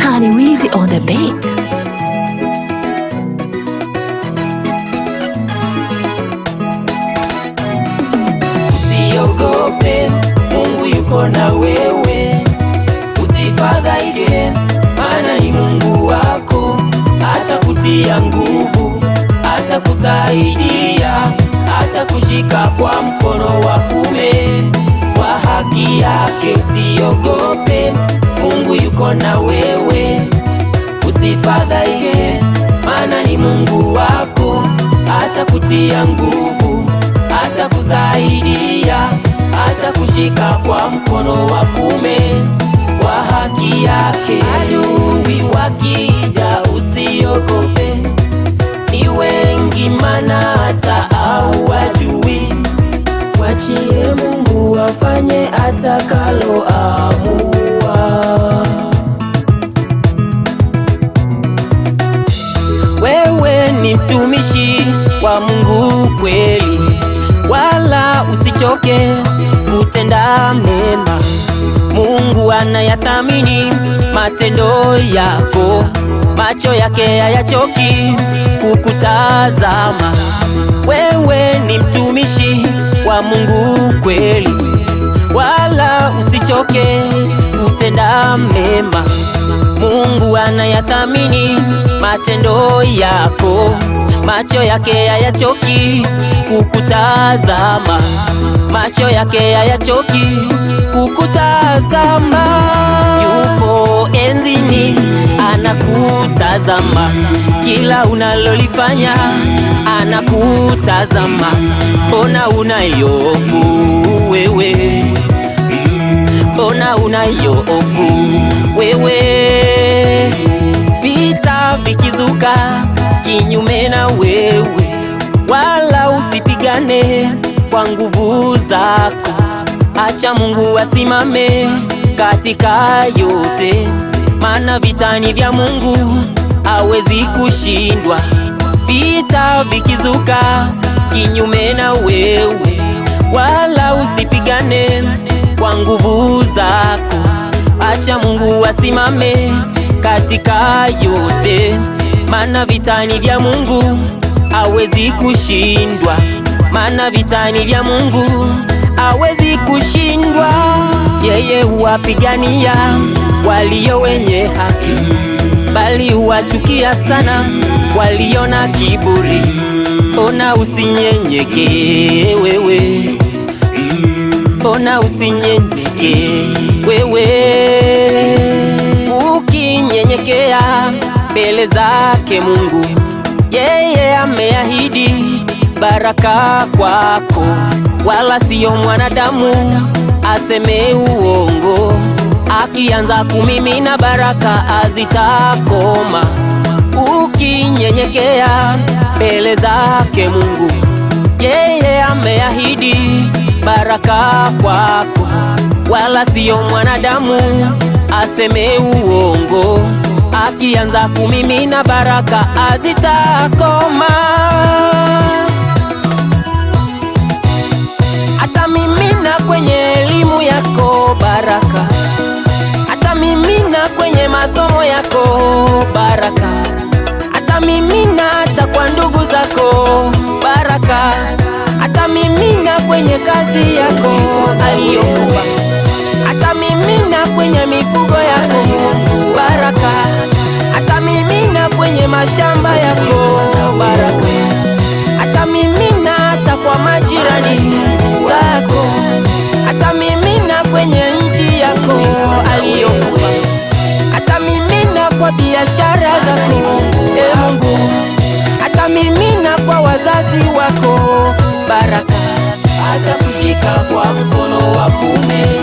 Tani Wizi on the beat. Usiogope, Mungu yuko na wewe. Usifadhaike, maana ni Mungu wako. Atakutia nguvu, atakusaidia, atakushika kwa mkono wa kume wa haki yake. Usiogope, Mungu yuko na wewe. Usifadhaike, maana ni Mungu wako. Atakutia nguvu, atakusaidia, atakushika kwa mkono wa kume wa haki yake. Adui wakija, usiogope, ni wengi, mana hata au wajui. Mwachie Mungu afanye atakalo amua. Wewe ni mtumishi wa Mungu kweli, wala usichoke kutenda mema. Mungu anayathamini matendo yako, macho yake hayachoki kukutazama. Wewe ni mtumishi wa Mungu kweli, wala usichoke kutenda mema. Mungu anayathamini matendo yako, macho yake hayachoki kukutazama, macho yake hayachoki kukutazama. Yupo enzini anakutazama, kila unalolifanya anakutazama. Mbona unayofu wewe? Mbona unayofu wewe? Vita vikizuka kinyume na wewe, wala usipigane kwa nguvu zako. Acha Mungu asimame katika yote, maana vita ni vya Mungu, hawezi kushindwa. Vita vikizuka kinyume na wewe, wala usipigane kwa nguvu zako. Acha Mungu asimame katika yote, maana vita ni vya Mungu, hawezi kushindwa. Maana vita ni vya Mungu, hawezi kushindwa. Yeye huwapigania walio wenye haki, bali huwachukia sana walio na kiburi. Ona usinyenyeke wewe, ona usinyenyeke wewe. Ukinyenyekea mbele zake Mungu, yeye ameahidi baraka kwako, wala siyo mwanadamu aseme uongo. Akianza kumimina baraka azitakoma. Ukinyenyekea mbele zake Mungu, yeye ameahidi baraka kwako, wala siyo mwanadamu aseme uongo. Akianza kumimina baraka azitakoma. Atamimina kwenye elimu yako baraka, atamimina kwenye masomo yako baraka, atamimina hata kwa ndugu zako baraka, atamimina kwenye kazi yako aliyokupa, atamimina kwenye mifugo yako baraka, atamimina kwenye mashamba yako baraka, atamimina hata kwa majirani zako, atamimina kwenye nchi yako aliyokupa, atamimina kwa biashara zako e Mungu, atamimina kwa wazazi wako baraka, atakushika kwa mkono wa kume